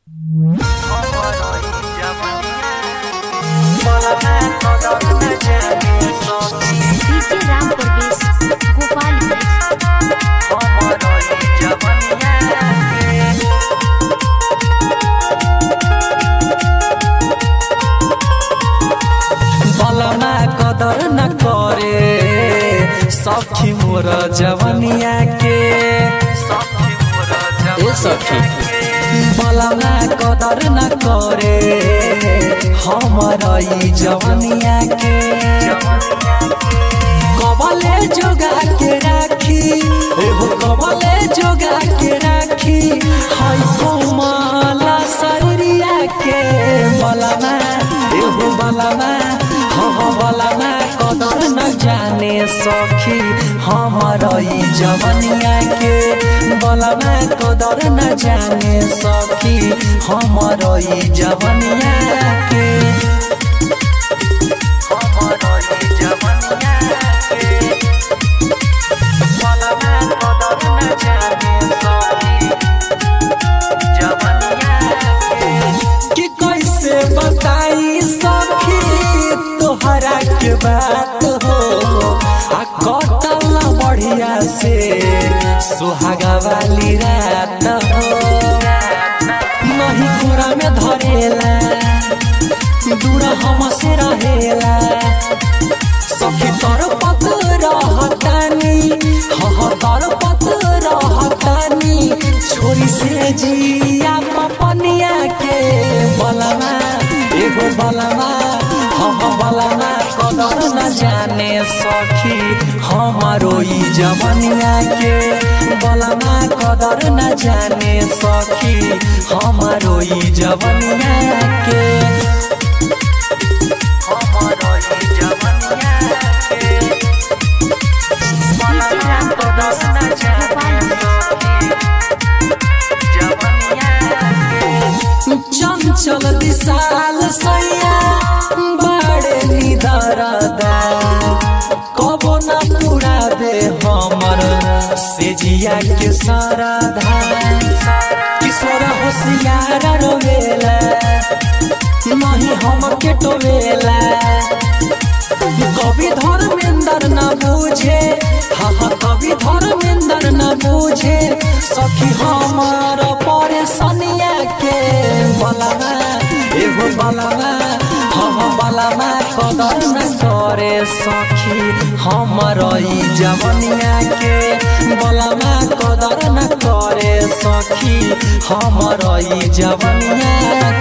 DJ Ram Parvesh Gopalganj बलमा कदर न करे सखी मोर जवनिया के ए सखी बलमा कदर न करे हमर ई जवनिया के कबले जोगा के राखी एहो कबले जोगा के राखी हाय कोमला शरीरिया के बलमा एहो बलमा हो बलमा कदर न जाने सखी हमर ई जवनिया के बलमा कदर न जाने सखी हमर ई जवनिया के कि कैसे बताई सखी तोहरा के बात हो आ कटल बढ़िया से सुहागा वाली रात हो नहीं कोरा में धरेला दूर हमसे रहेला सखी तर पत रहतानी हह तर पत रहतानी छोरी से जिया पपनिया के बलमा एगो बलमा हम बलमा कदर न जाने सखी हमारो ई जवनिया के बलमा कदर न जाने सखी हमारो ई जवनिया के डीजे राम परवेश गोपालगंज चंचल विशाल सैया बड़े निदरदा कबो न पूरा दे हमर सेजिया के सरधा किशोर होशियार रोवेला नहीं हम के टोवेला कवि धर्मेंद्र न बूझे हाँ हाँ कवि धर्मेंद्र न बूझे सखी हमार परेशानिया के बलमा एगो बलमा हम बलमा कदर न करे सखी हमर ई जवनिया के बलमा कदर न करे सखी हमर ई जवनिया